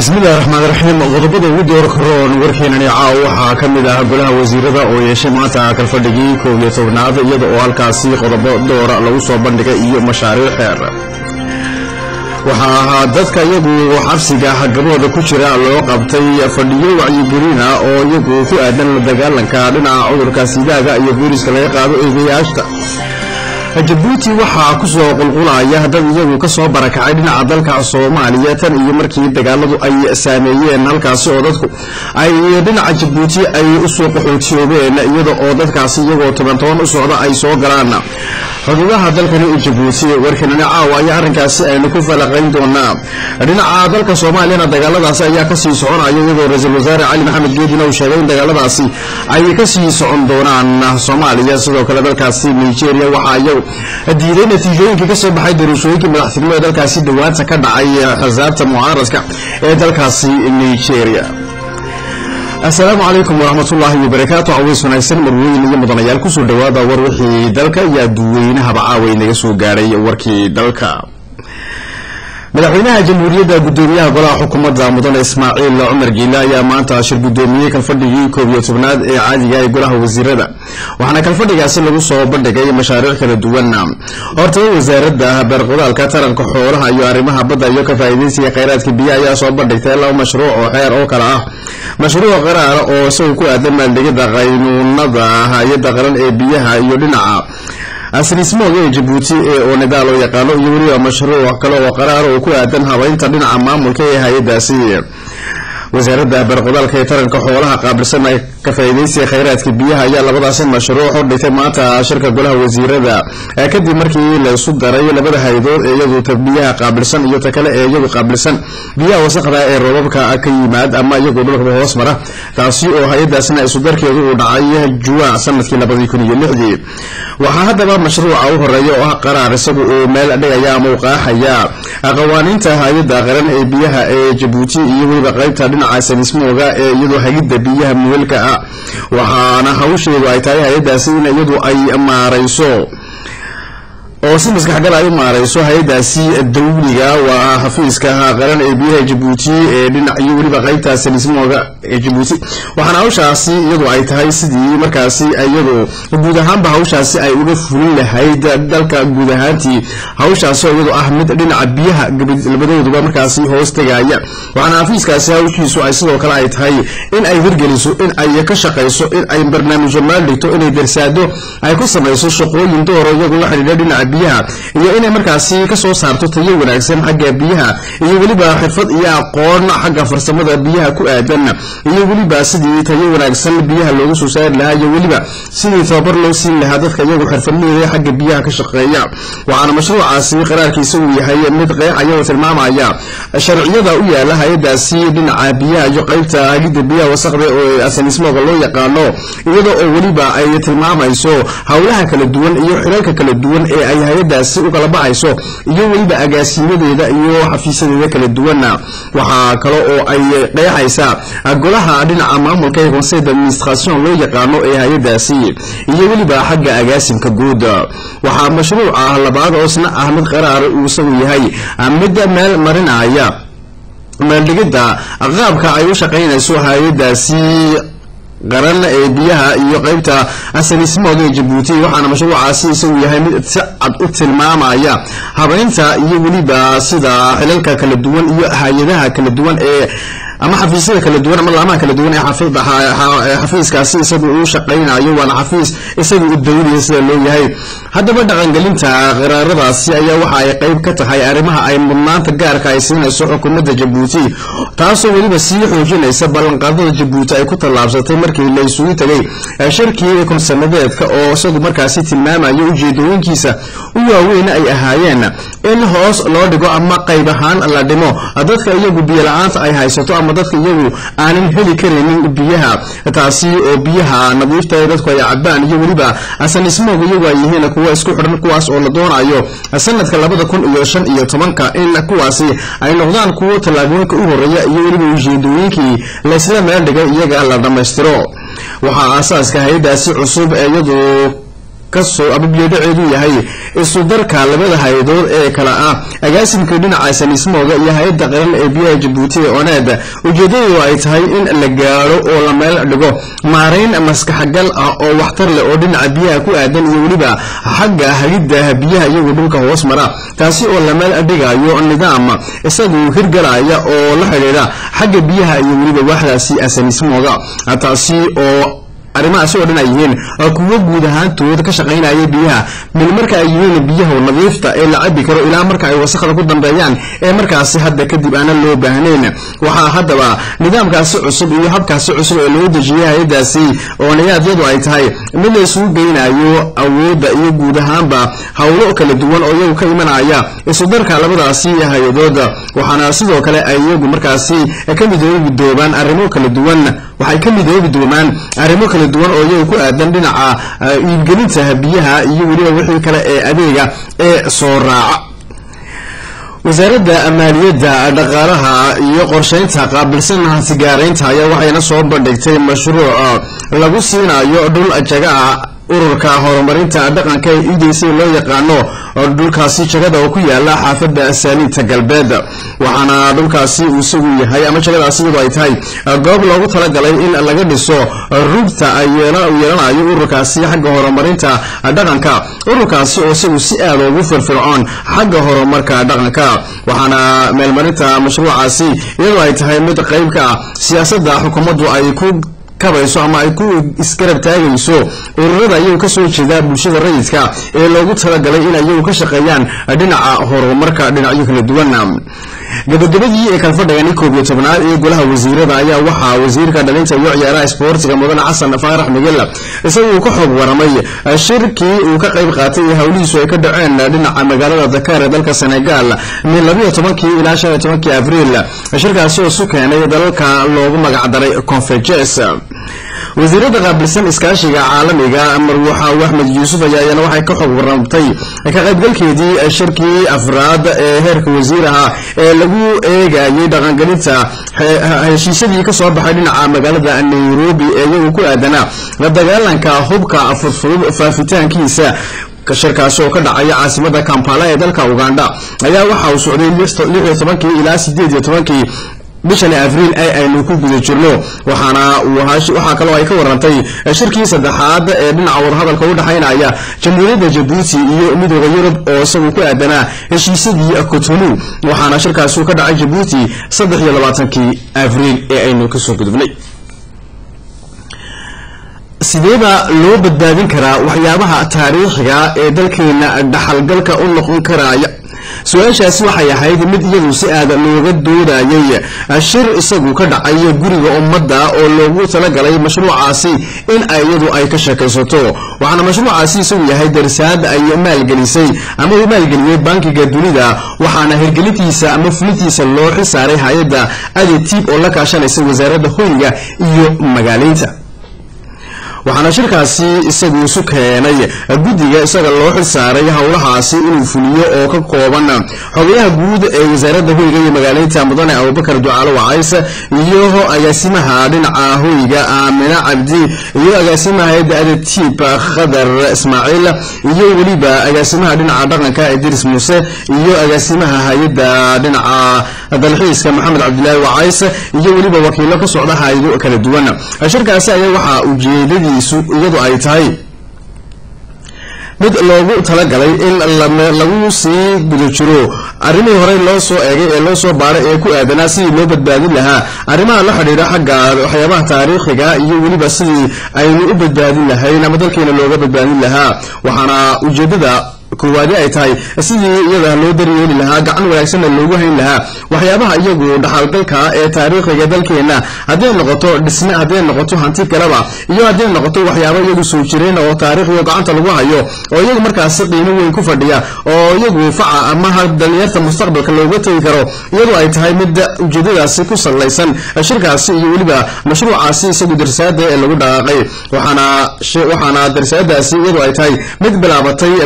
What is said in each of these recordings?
bismillahi raxmaan raxiim qodobada ugu door karoon warkeenani caaw waxaa ka mid ah golaha wasiirada oo yeeshay maanta kalfadhigii koob iyo tobnaad iyada oo halkaasi qodobo doora lagu soo bandhigay iyo mashaariic xeer waxaa ahaa dadka iyagu xabsiga gabooda ku jira loo qabtay fadhiyo wacyigelina oo iyagu ku aadan la dagaalanka dhinaca cudurka sidaaga iyo booliska laga qaado eegayaashta jabuuti waxaa ku soo qulqulaya dad iyagu ka soo barakacay dhinaca dalka soomaaliya tan iyo markii dagaaladu ay saameeyeen halkaasi oo dadku ay dhinaca jabuuti ay usoo qaxootiyoobeen iyada oo dadkaasi iyagoo toban toban u socda ay soo galaan xuduudaha dalkani jabuuti warkanani caawa ayaa arrinkaasi aynu ku falaqayn doonaa dhinaca dalka soomaaliyana dagaaladaasi ayaa kasii soconaya iyadoo ra-iisul wasaare cali maxamed geedina uu sheegay in dagaaladaasi ay kasii socon doonaan soomaaliya sidoo kale dalkaasi nigeria waxaa iyagu diiday natiijooyinkii kasoo baxay doorashooyinkii madaxtinimo ee dalkaasi dhawaanta ka dhacay xisaabta mucaaradka ee dalkaasi nigeria asalaamu calaykum waraxmatullaahi wabarakaatu caways wanaagsan marweyn iyo mudanayaal kusoo dhawaada war wixii dalka iyo adduuweynahaba caaway naga soo gaadhay warkii dalka madaxweynaha jamhuuriyadda gudoomiyaha golaha xukuumadda mudane ismaaciil cumar giile ayaa maanta shir gudoomiyey kalfadhigii koob iyo tobnaad ee caadiga ee golaha wasiirada waxaana kalfadhigaasi lagu soo bandhigay mashaariic kala duwan hortaba wasaaradda beerqodaalka taranka xoolaha iyo arrimaha badda iyo ka faa'iidaysiga kheyraadka biyo ayaa soo bandhigtay laba mashruuc oo xeer oo kale ah mashruuc qaraara oo isagu ku aadan maaldegida qaynuunada hay-adda qaran ee biyaha iyo dhinaca asnismooga ee jabuuti ee oo nidaa loo yaqaano iyo weliba mashruuc kale oo qaraara oo ku aadan habaynta dhinaca maamulka ee hay-adaasi wasaaradda beerqodaalka ee taranka xoolaha qaabilsan ee ka faa'iidaysiga kheyraadka biyaha ayaa labadaasi mashruuc u dhigtay maanta shirka golaha wasiirada kadib markii la isu daray labada hay-adood ee iyadu ta biyaha qaabilsan iyo ta kale ee iyagu qaabilsan biyaha wasaqda ee roobabka ka yimaad ama iyagu dhulkaba hoos mara taasi oo hay-adaasna isudarkeedu uu dhacay juwaac sanadkii labadii kun iyo lixdii waxaa haddaba mashruuca u horeeya oo ah qaraar isagu uu meel dhigaya ama u qaaxaya qawaaniinta hay-adda qaran ee biyaha ee jabuuti iyo weliba qaybta dhinaca sanismooga ee iyadoo hagidda biyaha muhelka ah waxaana hawsheedu ay tahay hay-adaasi in iyadu ay maarayso oo si maskaxgal ay u maarayso hay-adaasi dawliga waa xafiiska qaran ee biyaha jabuuti ee dhinac iyo weliba qaybta sanismooga ee jabuuti waxaana hawshaasi iyadu ay tahay sidii markaasi iyadu guud ahaanba hawshaasi ay uga fulin lahayd dalka guud ahaantii hawshaasi oo iyadu ah mid dhinaca biyaha labadooduba markaasi hoos tegaya waxaana xafiiskaasi hawshiisu ay sidoo kale ay tahay in ay hirgeliso in ay ka shaqayso in ay barnaamijyo maal dhigto inay darsaado ay ku samayso shaqooyin dooro iyagu la xidhiidha dhinaca biyaha iyo inay markaasi kasoo saarto tayo wanaagsan xagga biyaha iyo weliba xirfad iyo aqoon xagga farsamada biyaha ku aadan iyo weliba sidii tayo wanaagsan biyaha looga soo saari lahaa iyo weliba sidii tababar loo siin lahaa dadka iyagu xirfadleyda xagga biyaha ka shaqeeya waxaana mashruucaasi qaraarkiisa uu yahay mid qeexaya oo tilmaamaya sharciyada u yaala hay-adaasi dhinaca biyaha iyo qaybta hagidda biyaha wasaqda oo asanismooga loo yaqaano iyada oo weliba ay tilmaamayso howlaha kala duwan iyo xilalka kala duwan ee ay hay-adaasi u kala baxayso iyo weliba agaasiimadeeda iyo xafiisyadeeda kala duwana waxaa kale oo ay qeexaysaa golaha dhinaca maamulka ee conseil d'administration loo yaqaano ee hay-adaasi iyo weliba xagga agaasimka guud waxaa mashruuca labaad oo isna ah mid qaraar uu isagu yahay mid meel marinaya meeldhigidda qaabka ay u shaqaynayso hay-adaasi qaran ee biyaha iyo qaybta asanismooga ee jabuuti waxaana mashruucaasi isagu yahay mid si cad u tilmaamaya habaynta iyo weliba sida xilalka kala duwan iyo hay-adaha kala duwan ee ama xafiisyada kala duwan ama laamaha kala duwan ee xafiiskaasi isagu uu shaqaynayo waana xafiis isagu u dawliya sida loo yahay haddaba dhaqangelinta qaraaradaasi ayaa waxa ay qayb ka tahay arrimaha ay mudnaanta gaarka ay siinayso xukuumadda jabuuti taasoo weliba sii xoojinaysa ballanqaadada jabuuti ay ku tallaabsatay markii la isugu tegay shirkii konsanadeedka oo isagu markaasi tilmaamaya ujeedooyinkiisa u waaweyn ay ahaayeen in hoos loo dhigo ama qayb ahaan la dhimo dadka iyagu biyola-aanta ay haysato ama dadka iyagu aanan heli karaynin biyaha taasi oo biyaha nadiifta ee dadku ay cabaan iyo weliba asanismooga iyagu ay yihiin kuwa isku xidhan kuwaas oo la doonayo sanadka labada kun iyo shan iyo tobanka in kuwaasi ay noqdaan kuwo tallaabooyinka u horeeya iyo weliba ujeedooyinkii laysla meel dhigay iyaga la dhammaystiro waxaa aasaaska hay-adaasi cusub ee iyadu kasoo ama biyodhaceedu yahay isudarka labada hay-adood ee kale ah agaasimka dhinaca saniismooga iyo hay-adda qaran ee biyaha jabuuti ee oneed ujeedadu ay tahay in la gaadho oo la meel dhigo maarayn maskaxgal ah oo waxtar leh oo dhinaca biyaha ku aadan iyo weliba xagga hagidda biyaha iyagu dhulka hoos mara taasi oo la meel dhigayo nidaam isagu hirgalaya oo la xidhiidha xagga biyaha iyo weliba waaxdaasi asaniismooga taasi oo arrimahaasi oo dhan ay yihiin kuwo guud ahaantood ka shaqaynaya biyaha mil marka ay yihiin biyaha nadiifta ee la cabi karo ilaa marka ay wasaqda ku dambeeyaan ee markaasi hadda kadib aanan loo baahnayn waxaa haddaba nidaamkaasi cusub iyo habkaasi cusub ee loo dejiyay hay-adaasi oo niyaadyadu ay tahay mid la isugu geynayo awoodda iyo guud ahaanba howlo kala duwan oo iyagu ka imanaya isudarka labadaasi hay-adood waxaana sidoo kale ay iyagu markaasi ka midoobi doobaan arrimo kala duwan waxay ka midoobi doomaan arrimo kala duwan oo iyaga ku aadan dhinaca iibgelinta biyaha iyo weliba wixii kale ee adeega ee soo raaca wasaaradda maaliyadda dhaqaalaha iyo qorshaynta qaabilsan hantigaaraynta ayaa waxayna soo bandhigtay mashruuc lagu siinayo dhul jagaa ururka horumarinta dhaqanka ee e d c loo yaqaano dhulkaasi jagada oo ku yaala xaafadda saaliinta galbeed waxaana dhulkaasi uu isagu yahay ama jagadaasi iyadoo ay tahay goob loogu talagalay in laga dhiso rugta yeelanayo ururkaasi xagga horumarinta dhaqanka ururkaasi oo isagu si aad ugu firfircoon xagga horumarka dhaqanka waxaana meelmarinta mashruucaasi iyadoo ay tahay mid qayb ka ah siyaasadda xukuumaddu ay ku kabayso ama ay ku isgarab taagayso ururada iyagu ka soo jeeda bulshada rayidka ee loogu talagalay in iyagu ka shaqeeyaan dhinaca horumarka dhinacyo kala duwan gabagabadii ee kalfadhigani koob iyo tobnaad ee golaha wasiirada ayaa waxaa wasiirka dhalinta iyo ciyaaraha isboortiga mudane xasan faarax migel isaguu ka xoog waramay shirkii uu ka qayb qaatay ee howlihiisu ay ka dhaceen dhinaca magaalada dakar ee dalka senegal min labayo tobankii ilaa shan iyo tobankii abriil shirkaasi oo su keenay dalalka loogu magacdaray confejes wasiirada qaabilsan iskaashiga caalamiga marwaxa axmed yuusuf ayaa iyana waxay ka xog warantay ka qaybgalkeedii shirkii afraad ee heerka wasiiraha ee lagu eegayay dhaqangelinta heshiisyadii ka soo baxay dhinaca magaalada nairobi ee iyagu ku aadanaa la dagaalanka hubka fudfudud faafitaankiisa shirkaasi oo ka dhacaya caasimada kampala ee dalka uganda ayaa waxa uu socday lixiyo tobankii ilaa sideed iyo tobankii bishani abriil ee aynu ku guda jirno waxaana waxaa kaloo ay ka warantay shirkii saddexaad ee dhinaca wadahadalka u dhexaynaya jamhuuriyadda jabuuti iyo midooda yurub oo isagu ku aadanaa heshiisyadii cotonou waxaana shirkaasi ka dhacay jabuuti saddex iyo labaatankii abriil ee aynu kasoo gudubnay sideeba loo badbaadin karaa waxyaabaha taariikhiga ee dalkeena dhaxalgalka u noqon karaya su-aashaasi waxay ahayd mid iyadu si aada looga doodayay shir isagu ka dhacay guriga ummadda oo loogu talagalay mashruucaasi in iyadu ay ka sheekaysato waxaana mashruucaasi isagu yahay darsaad ay maalgelisay ama uu maalgeliyey bankiga dunida waxaana hirgelintiisa ama fulintiisa loo xilsaaray hay-adda aditib oo la kaashanaysa wasaaradda hoyga iyo magaaleynta waxaana shirkaasi isagu isu keenay guddiga isaga loo xil saaray howlahaasi inuu fuliyo oo ka kooban xogayaha guud ee wasaaradda hoyga iyo magaaleynta mudane abubakar ducaalo wacays iyo agaasimaha dhinaca hoyga aamina cabdi iyo agaasimaha hayadda adatiib khadar ismaaciil iyo weliba agaasimaha dhinaca dhaqanka idris muuse iyo agaasimaha hay-adda dhinaca dalxiiska maxamed cabdilaahi wacays iyo weliba wakiilo ka socda hay-ado kala duwan shirkaasi ayaa waxaa ujeedadii iyadu ay tahay mid loogu talagalay in lagu sii guda jiro arrimihii horey loo soo eegay ee loo soo baaray ee ku aadanaa sidii loo badbaadin lahaa arrimaha la xidhiidha xagga waxyaabaha taariikhiga iyo weliba sidii aynu u badbaadin lahayn ama dalkeena looga badbaadin lahaa waxaana ujeedada koowaadi ay tahay sidii iyada loo daryeeli lahaa gacan wanaagsanna loogu hayn lahaa waxyaabaha iyagu dhaxalgalka ee taariikhiga dalkeena hadday noqoto dhisme hadday noqoto hanti kaleba iyo hadday noqoto waxyaaba iyagu soo jireen oo taariikhiyo gacanta lagu hayo oo iyagu markaasi qiimo weyn ku fadhiya oo iyagu faca ama dhalinyarta mustaqbalka looga tegi karo iyadoo ay tahay mid ujeedadaasi ku sallaysan shirkaasi iyo weliba mashruucaasi isagu darsaada ee lagu dhaqaaqay waxaana waxaana darsaadaasi iyadoo ay tahay mid bilaabatay bishii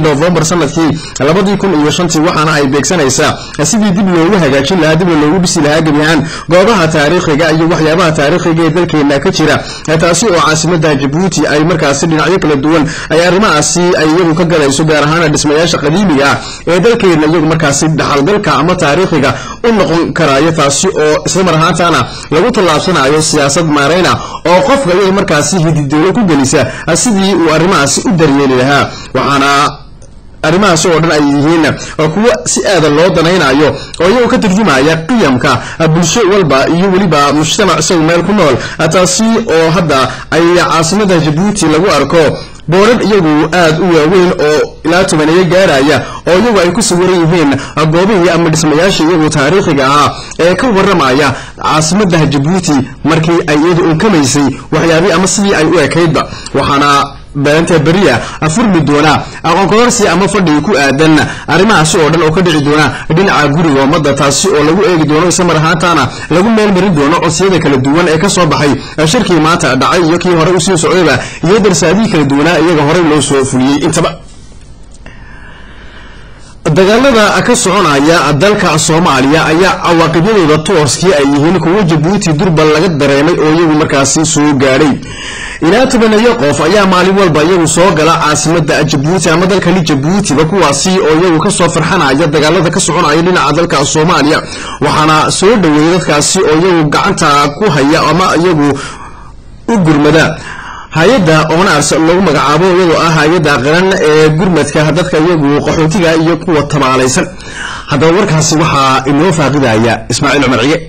novembar sanadkii labadii kun iyo shantii waxaana ay beegsanaysaa sidii dib loogu hagaajin lahaa dib loogu dhisi lahaa gebi ahaan goobaha taariikhiga iyo waxyaabaha taariikhiga ee dalkeena ka jira taasi oo caasimada jabuuti ay markaasi dhinacyo kala duwan ay arrimahaasi ay iyagu ka galayso gaar ahaana dhismayaasha qadiimiga ah ee dalkeena iyagu markaasi dhaxalgalka ama taariikhiga u noqon karaayo taasi oo islamar ahaantaana lagu tallaabsanayo siyaasad maarayna oo qofka iyaga markaasi hididowlo ku gelisa sidii uu arrimahaasi u daryeeli lahaa waxaana arrimahaasi oo dhan ay yihiin kuwo si aada loo danaynayo oo iyagoo ka turjumaya qiyamka bulsho walba iyo weliba mujtamac isagu meel ku nool taasi oo hadda ay caasimada jabuuti lagu arko boorar iyagu aad u waaweyn oo ilaa tobaneeyo gaaraya oo iyagu ay ku sawiran yihiin goobihii ama dhismayaasha iyagu taariikhiga ahaa ee ka warramaya caasimada jabuuti markii ay iyadu unkamaysay waxyaabii ama sidii ay u ekaydba waxaana beenta beriya furmi doona aqoon kororsi ama fadhigi ku aadan arrimahaasi oo dhan oo ka dhici doona dhinaca guriga ummadda taasi oo lagu eegi doono isla mar ahaantaana lagu meel marin doono codsiyada kala duwan ee ka soo baxay shirkii maanta dhacay iyo kii horey usii socdayba iyo darsaadihii kala duwanaa iyaga horey loo soo fuliyey intaba dagaalada ka soconaya dalka soomaaliya ayaa cawaaqibyadooda tooskii ay yihiin kuwo jabuuti durbal laga dareemay oo iyagu markaasi soo gaadhay ilaa tobaneeyo qof ayaa maalin walba iyagu soo gala caasimada jabuuti ama dalkani jabuutiba kuwaasi oo iyagu kasoo farxanaya dagaalada ka soconaya dhinaca dalka soomaaliya waxaana soo dhaweeyay dadkaasi oo iyagu gacanta ku haya ama iyagu u gurmada hay-adda onars lagu magacaabo iyadoo ah hay-adda qaran ee gurmadka dadka iyagu qaxootiga iyo kuwa tabaalaysan haddaba warkaasi waxaa inoo faaqidaya ismaaciil cumar cige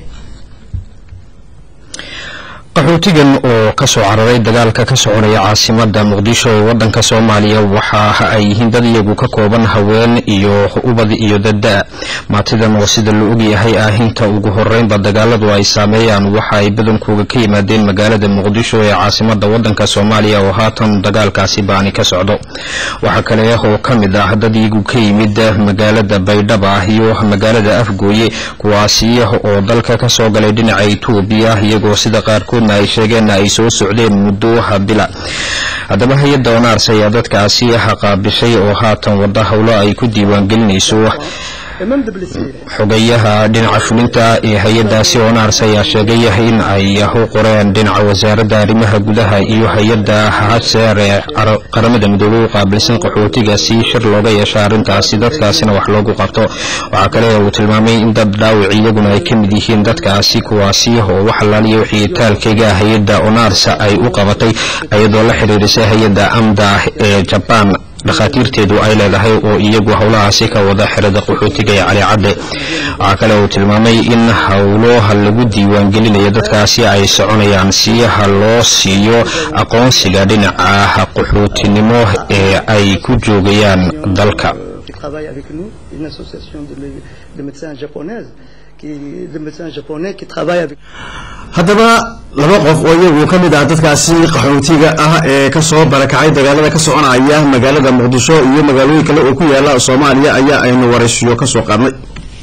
qaxootigan oo ka soo cararay dagaalka ka soconaya caasimada muqdisho ee wadanka soomaaliya waxa ay yihiin dad iyagu ka kooban haween iyo ubad iyo dada maatidan oo sida la ogyahay ah inta ugu horeynba dagaaladu ay saameeyaan waxa ay badankooga ka yimaadeen magaalada muqdisho ee caasimada wadanka soomaaliya oo haatan dagaalkaasi baani ka socdo waxaa kale oo ka mid ah dad iyagu ka yimid magaalada baydhaba iyo magaalada afgooye kuwaasi oo dalka kasoo galay dhinaca etoobiya iyagoo sida qaarkood ay sheegeenna ay soo socdeen muddo bila haddaba hay-adda onaars ayaa dadkaasi qaabishay oo haatan wada howlo ay ku diiwaangelinayso xogayaha dhinaca fulinta ee hay-adaasi onaars ayaa sheegay in ay u qoreen dhinaca wasaaradda arrimaha gudaha iyo hay-adda haseer ee qaramada midoobey u qaabilsan qaxootigaasi shir looga yeesha arrintaasi dadkaasina wax loogu qabto waxaa kale uu tilmaamay in dad dhaawic iyaguna ay ka mid yihiin dadkaasi kuwaasi oo wax alaaliya wixii taalkayga hay-adda onaars ay u qabatay iyadoo la xiriirisay hay-adda amda ee jabaan dhakhaatiirteedu ay leedahay oo iyagu howlahaasi ka wada xerada qaxootiga ee calicadde waxaa kale uu tilmaamay in howloha lagu diiwaangelinayo dadkaasi ay soconayaan si ha loo siiyo aqoonsiga dhinaca qaxootinimo ee ay ku joogayaan dalka haddaba laba qof oo iyagu ka mid ah dadkaasi qaxootiga ah ee kasoo barakacay dagaalada ka soconaya magaalada muqdisho iyo magaalooyin kale oo ku yaala soomaaliya ayaa aynu waraysiyo kasoo qaadnay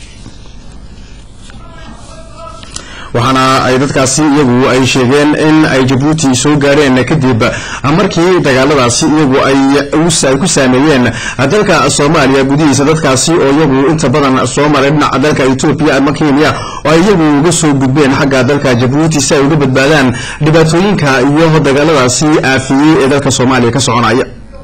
waxaana ay dadkaasi iyagu ay sheegeen in ay jabuuti soo gaadheen kadib markii dagaaladaasi iyagu ay ku saameeyeen dalka soomaaliya gudihiisa dadkaasi oo iyagu inta badan soo maray dhinaca dalka etoobiya ama kenya oo ay iyagu uga soo gudbeen xagga dalka jabuuti si ay uga badbaadaan dhibaatooyinka iyo dagaaladaasi aafiyey ee dalka soomaaliya ka soconaya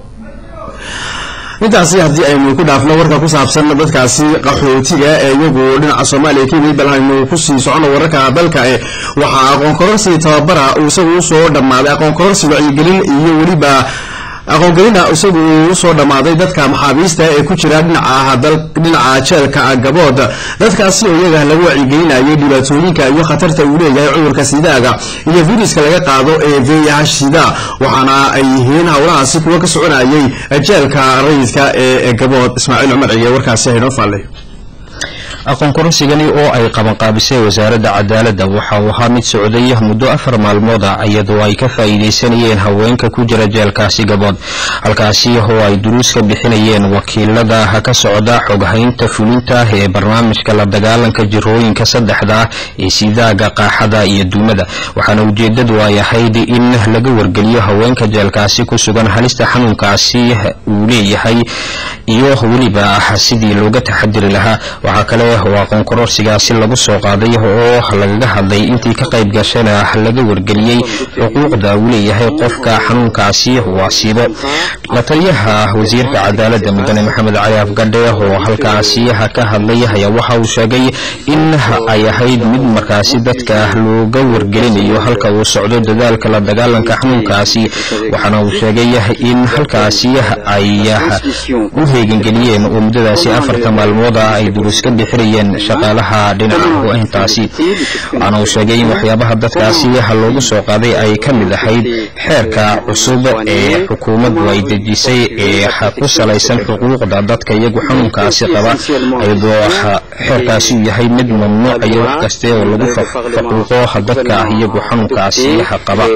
intaasi haddii aynu ku dhaafno warka ku saabsan dadkaasi qaxootiga ee iyagu dhinaca soomaaliya ka yimid bal aynu kusii socono wararka dalka e waxaa aqoon kororsi tababara uu isagu usoo dhammaaday aqoon kororsi wacyigelin iyo weliba aqoongelina isagu uu usoo dhammaaday dadka maxaabiista ee ku jira dhinaca dhinaca jeelka gabood dadkaasi oo iyaga lagu wacyigelinayay dhibaatooyinka iyo khatarta uu leeyahay cudurka sidaaga iyo viruska laga qaado ee vih sida waxaana ay yihiin howlahaasi kuwa ka soconayay jeelka rayidka ee gabood ismaaciil cumar cige warkaasi haynoo faallay aqoon kororsigani oo ay qabanqaabisay wasaaradda cadaaladda waxa uu ahaa mid socday muddo afar maalmood ah iyadoo ay ka faa'iidaysanayeen haweenka ku jira jeelkaasi gabood halkaasi oo ay duruus ka bixinayeen wakiilada ka socda xoghaynta fulinta ee barnaamijka la dagaalanka jirooyinka saddexda ah ee sidaaga qaaxada iyo duumada waxaana ujeedadu ay ahayd in laga wargeliyo haweenka jeelkaasi ku sugan halista xanuunkaasi uu leeyahay iyo weliba sidii looga taxadiri lahaa waxaa kale oo aqoon kororsigaasi lagu soo qaaday oo lagaga hadlay intii ka qayb gashana laga wargeliyey xuquuqda uu leeyahay qofka xanuunkaasi uu asiibo la taliyaha wasiirka cadaaladda mudane maxamed cali afgadhe oo halkaasi ka hadlay ayaa waxa uu sheegay in ay ahayd mid markaasi dadka looga wargelinayo halka uu socdo dadaalka la dagaalanka xanuunkaasi waxaana uu sheegay in halkaasi ay u heegangeliyeen oo muddadaasi afarta maalmood ah ay duruus ka bixinayeen shaqaalaha dhinaca go-ayntaasi waxaana uu sheegay in waxyaabaha dadkaasi loogu soo qaaday ay ka mid ahayd xeerka cusub ee xukuumaddu ay dejisay ee ku salaysan xuquuqda dadka iyagu xanuunkaasi qaba iyadoo xeerkaasi uu yahay mid mamnuucaya wax kaste oo lagu faquuqo dadka iyagu xanuunkaasi qaba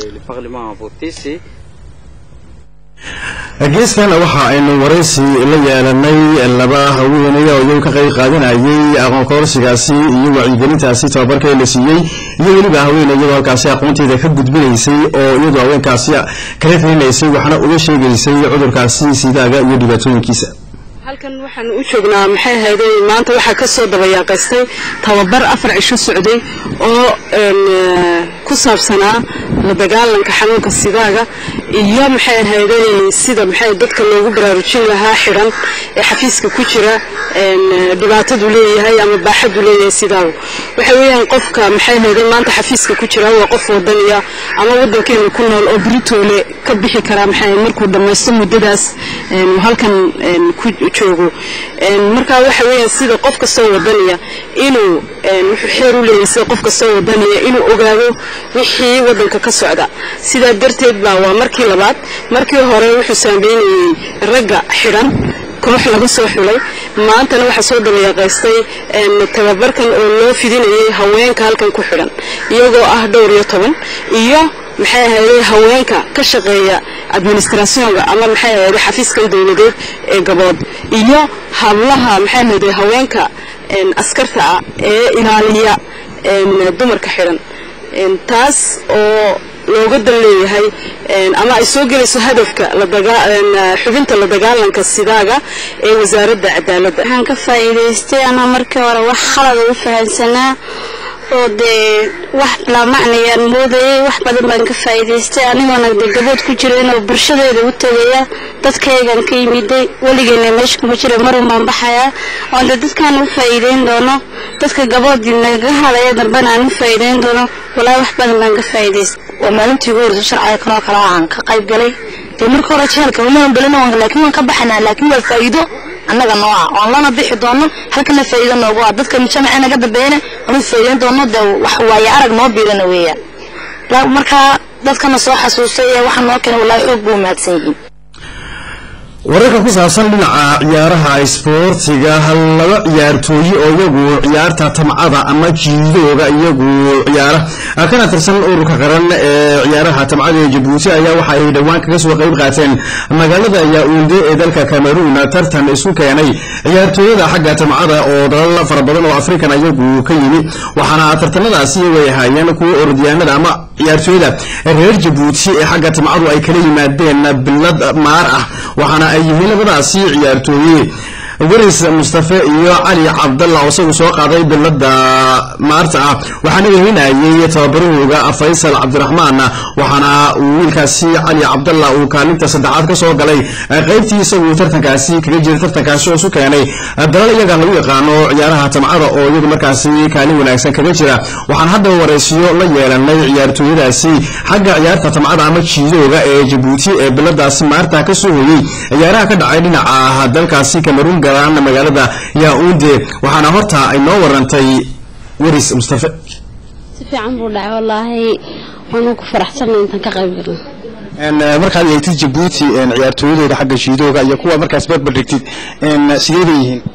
geeskan waxa aynu waraysi la yeelanay laba haweenaya oo iyagu ka qayb qaadanayay aqoon kororsigaasi iyo wacyigelintaasi tababarka la siiyey iyo weliba haweeney iyadoo halkaasi aqoonteeda ka gudbinaysay oo iyadoo haweenkaasi kala talinaysay waxna uga sheegaysay cudurkaasi sidaaga iyo dhibaatooyinkiisa halkan waxaan u joognaa maxay ahayday maanta waxaa ka soo dabayaaqaystay tababar afar cisho socday oo ku saabsanaa la dagaalanka xanuunka sidaaga iyo maxay ahayday sida maxay dadka loogu baraarujin lahaa xidhan ee xafiiska ku jira dhibaatadu leeyahay ama baaxadu leeyahay sidaagu waxa weeyaan qofka maxay ahayday maanta xafiiska ku jira waa qof wadaniya ama wadankeena ku nool oo britoole ka bixi karaa maxay markuu dhammaysto muddadaas halkan ku joogo marka waxa weeyaan sida qof kastoo wadaniya inuu wuxuu xeer u leeyahay sida qof kastoo wadaniya inuu ogaado wixii wadanka ka socda sidaa darteed baa waa markii labaad markii hore wuxuu saameynayey ragga xidhan koox laga soo xulay maantana waxaa soo dabayaaqaystay tababarkan oo loo fidinayay haweenka halkan ku xidhan iyagoo ah dhowr iyo toban iyo maxay ahayday haweenka ka shaqeeya administrationka ama maxay ahayday xafiiskan dowladeed ee gabood iyo hablaha maxay ahayday haweenka askarta ah ee ilaaliya dumarka xidhan taas oo looga dan leeyahay ama ay soo gelayso hadafka xubinta la dagaalanka sidaaga ee wasaaradda cadaaladda waxaan ka faa'iidaystay anaa markii hore wax khalada u fahansanaa oo dee wax bilaa macnayaan moodayay wax badan baan ka faa'iidaystay anigoona dee gabood ku jira inuu bulshadeeda u tegaya dadkaygan ka yimiday weligeena meesha kuma jira marun baan baxayaa oon dee dadkaan u faa'iidayn doono dadka gaboodii naga hadaya dambena aan u faa'iidayn doono walaa wax badan baan ka faa'iidaystay waa maalintii ugu horeysa sharciga kanoo kale aan ka qayb galay dee marka hore jeelka umaan belin laakiin waan ka baxanaa laakiin waa faa'iido annaga noo ah oon lana bixi doono halkana faa'iido noogu ah dadka mujtamaca naga dambeeyana oonu faa'iidayn doono dee wax waaye arag noo biirana weeyaan markaa dadkana soo xasuustay ee waxa noo keenay wallaahi xoog buu mahadsan yihiin wararka ku saabsan dhinaca ciyaaraha isboortiga laba ciyaartooye oo iyagu ciyaarta tamcada ama jiidooga iyagu ciyaara kana tirsan ururka qaran ee ciyaaraha tamcada ee jabuuti ayaa waxa ay dhowaan kaga soo qayb qaateen magaalada yaunde ee dalka cameroon tartan isku keenay ciyaartooyada xagga tamcada oo dalal fara badan oo afrikan iyagu ka yimi waxaana tartanadaasi way ahaayeen kuwa orodyaanada ama ciyaartooyada reer jabuuti ee xagga tamcadu ay kala yimaadeen bilad maar ah waxaana ay yihiin labadaasi ciyaartooye weris mustafe iyo cali cabdalla oo isagu soo qaaday bilada maarta ah waxaana welinayay tababarahooga faysal cabdiraxmaan waxaana uu wiilkaasi cali cabdalla uu kaalinta saddexaad ka soo galay qaybtii isagu tartankaasi kaga jira tartankaasi oo isu keenay dalal iyaga lagu yaqaano ciyaaraha tamcada oo iyagu markaasi kaalin wanaagsan kaga jira waxaan haddaba waraysiyo la yeelanay ciyaartooyadaasi xagga ciyaarta tamcada ama jiidooga ee jabuuti ee biladaasi maarta ka soo hoyey ciyaaraha ka dhacay dhinaca dalkaasi cameroon garaan magaalada yaunde waxaana horta ay noo warantay weris mustafe si fiican buu dhacay wallaahi waanu ku faraxsanay intaan ka qayb galno markaad eegtid jabuuti ciyaartooyadooda xagga jiidooga iyo kuwa markaas barbar dhigtid sidee bay yihiin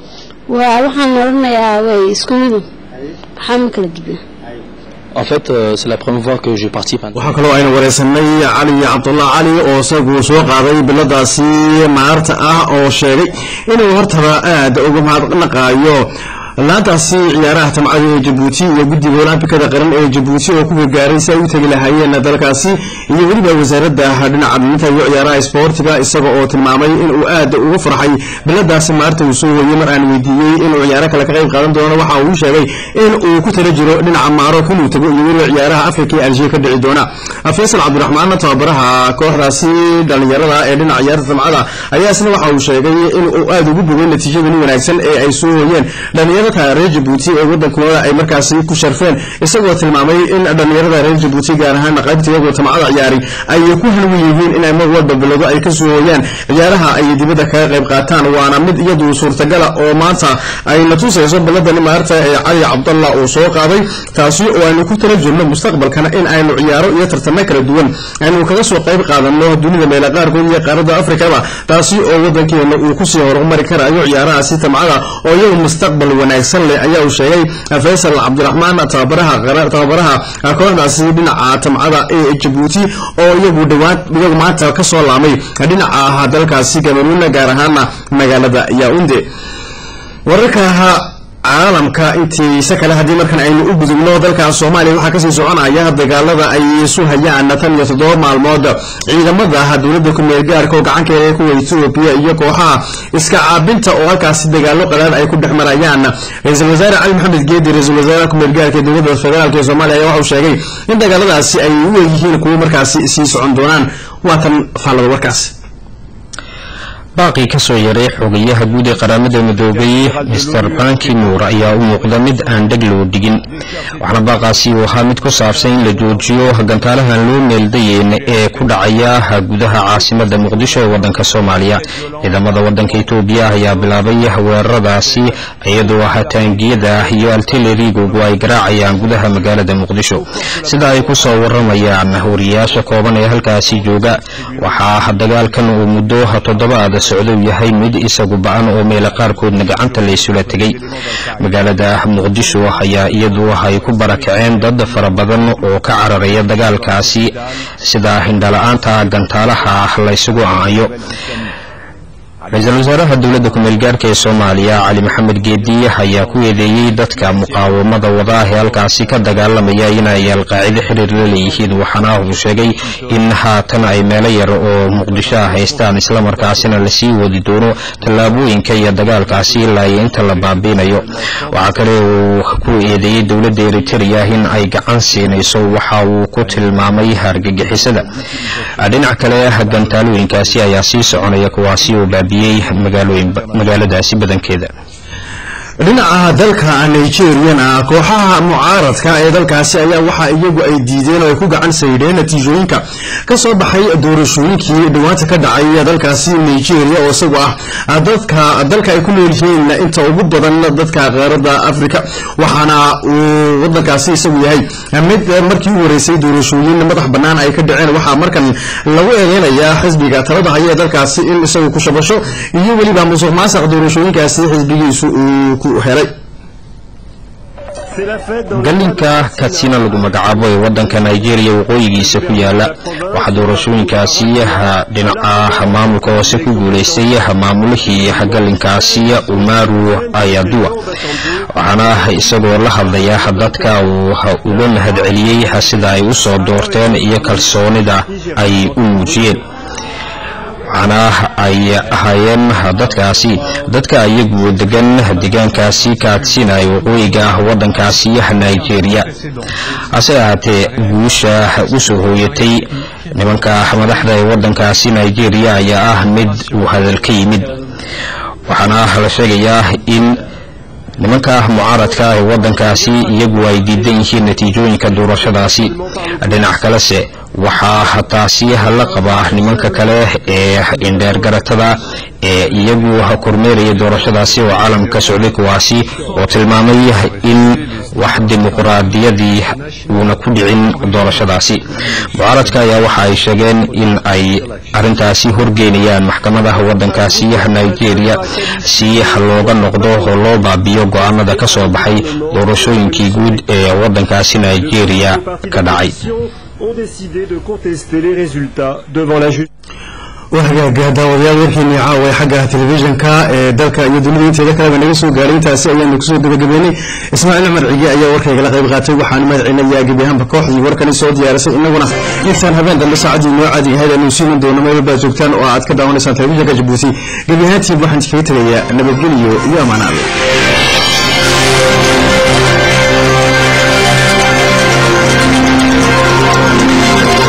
waa waxaan odhanayaa way isku midu waxaa ma kala dibna En fait, euh, c'est la première fois que je participe. à- waxaa kaloo aynu wareysanay cali cabdullah cali oo isagu soo qaaday biladaasi maarta ah oo sheegay inuu hortaba aada uga mahadnaqaayo laantaasi ciyaaraha tamcada ee jabuuti iyo guddiga olambikada qaran ee jabuuti oo ku gargaaray si ay u tegi lahaayeen dalkaasi iyo weliba wasaaradda dhinaca dhiminta iyo ciyaaraha isboortiga isaga oo tilmaamay inuu aada ugu farxay biladaasi maarta uu soo hoyey mar aan weydiiyey inuu ciyaaro kale ka qayb qaadan doono waxa uu sheegay in uu ku tala jiro dhinaca maarok inuu tago iyo weliba ciyaaraha afrika ee aljiya ka dhici doona faysal cabdiraxmaan tababaraha kooxdaasi dhalinyarada ee dhinaca ciyaarta tamcada ayaa isna waxa uu sheegay in uu aada ugu bogay natiijadani wanaagsan ee ay soo hoyeen dhalinyarada reer jabuuti ee wadankooda ay markaasi ku sharfeen isagoo tilmaamay in dhalinyarada reer jabuuti gaar ahaan qaybta iyagoo tamcada ciyaari ay ku hanwen yihiin inay mar walba bilado ay ka soo hooyaan ciyaaraha ay dibadda kaga qayb qaataan waana mid iyadu suurtagala oo maanta ay na tusayso biladani maarta ee cali cabdallah uu soo qaaday taasi oo aynu ku tala jirno mustaqbalkana in aynu ciyaaro iyo tartamo kala duwan aynu kaga soo qayb qaadano dunida meela qaarkood iyo qaaradda afrikaba taasi oo wadankeena uu kusii horumari karayo ciyaarahaasi tamcada oo iyagu mustaqbal wanaagsan leh ayaa uu sheegay faysal cabdiraxmaan tababaraha qara- tababaraha kooxdaasi dhinaca tamcada ee jabuuti oo iyagu dhawaan iyagu maanta ka soo laamay dhinaca dalkaasi cameroon gaar ahaana magaalada yaunde wararka caalamka intiisa kale haddii markan aynu u gudubno dalka soomaaliya waxaa kasii soconaya dagaalada ay isu hayaan tan iyo toddoba maalmood ciidamada dowladda ku-meel gaarka oo gacankeeda kuwa etoobiya iyo kooxaha iska caabinta oo halkaasi dagaalo qalaad ay ku dhex marayaan ra-iisul wasaare cali maxamed geedi ra-iisul wasaaraha ku-meel gaarka ee dowladda federaalk ee soomaaliya ayaa waxauu sheegay in dagaaladaasi ay u egyihiin kuwo markaasi sii socon doonaan waatan faallada warkaasi baaqii ka soo yaray xogayaha guud ee qaramada midoobay mister banki nuur ayaa u muuqda mid aan dheg loo dhigin waxaana baaqaasi uu ahaa mid ku saabsan in la joojiyo gantaalahan loo meeldayeyn ee ku dhacaya gudaha caasimada muqdisho ee wadanka soomaaliya ciidamada wadanka etoobiya ayaa bilaabay weeraradaasi iyadoo ah taangiyada iyo altilerigogu ay garaacayaan gudaha magaalada muqdisho sida ay ku soo waramayaan wariyaasha kooban ee halkaasi jooga waxaa dagaalkan uu muddo toddobaad socdo yahay mid isagu ba-an oo meela qaarkoodna gacanta laysula tegay magaalada muqdisho ayaa iyadu ay ku barakaceen dad fara badan oo ka cararaya dagaalkaasi sida hindhala-aanta gantaalaha laysugu aayo ra-iisul wasaaraha dowladda ku-meel gaarka ee soomaaliya cali maxamed geedi ayaa ku eedeeyey dadka muqaawamada wada ee halkaasi ka dagaalamaya inay alqaacido xiriir la leeyihiin waxaana uu sheegay in haatan ay meelo yar oo muqdisho ah haystaan islamarkaasina lasii wadi doono tallaabooyinka iyo dagaalkaasi ilaa iyo inta la baabiinayo waxaa kale uu ku eedeeyey dowladda eritereya in ay gacan siinayso waxa uu ku tilmaamay hargagixisada dhinac kale gantaalooyinkaasi ayaa sii soconaya kuwaasi oo baabiyey magaaladaasi badankeeda dhinaca dalka nigeriyana kooxaha mucaaradka ee dalkaasi ayaa waxa iyagu ay diideen oo ay ku gacan saydheen natiijooyinka ka soo baxay doorashooyinkii dhawaanta ka dhacay dalkaasi nigeria oo isagu ah dadka dalka ay ku nool yihiin inta ugu badan dadka qaaradda africa waxaana uu wadankaasi isagu yahay mid markii u horeysay doorashooyin madax bannaan ay ka dhaceen waxaa markan lagu eedeynayaa xisbiga talada haya ee dalkaasi in isagu ku shabasho iyo weliba musuq maasuq doorashooyinkaasi xisbigiisu uu ku helay gallinka katsina lagu magacaabo ee wadanka nigeria waqooyigiisa ku yaala waxaa doorashooyinkaasi dhinaca maamulka hoose ku guulaystay maamulihii gallinkaasi umaru ayaduwa waxaana isagoo la hadlaya dadka uu uga mahadceliyey sida ay u soo doorteen iyo kalsoonida ay u muujiyeen waxaana ay ahaayeen dadkaasi dadka iyagu degan deegaankaasi kaatsina ee waqooyiga ah wadankaasi nigeria hase ahaatee guusha u soo hooyatay nimanka madaxda ee wadankaasi nigeria ayaa ah mid uu hadal ka yimid waxaana la sheegayaa in nimanka mucaaradka ee waddankaasi iyagu ay diidan yihiin natiijooyinka doorashadaasi dhinac kalese waxaa taasi la qabaa nimanka kale ee indheergaratada ee iyagu kormeeraya doorashadaasi oo caalamka socday kuwaasi oo tilmaamay in wax dimuqraadiyadii uuna ku dhicin doorashadaasi mucaaradka ayaa waxa ay sheegeen in ay arintaasi horgeynayaan maxkamadaha waddankaasi nigeria si looga noqdo oo loo baabiyo go-aanada ka soo baxay doorashooyinkii guud ee waddankaasi nigeria ka dhacay ont décidé de contester les résultats devant la justice. wahagaaga daawadayaal warkeennii caawa xagga telefishinka ee dalka iyo dunida inteeda kaleba naga soo gaaray intaasi ayaanu kusoo gabagabeynay ismaaciil cumar cige ayaa warkaygala qayb qaatay waxaanu mahadcelinayaa gebi ahaanba kooxdii warkani soo diyaarisay innaguna intaan habeen dambe saacadii noo caadi ahayd aanu siiman doono meel walba joogtaan oo aad ka daawanaysaan telefishinka jabuuti gebi ahaantiin waxaan kaga tegayaa nabadgeliyo iyo ammaan alle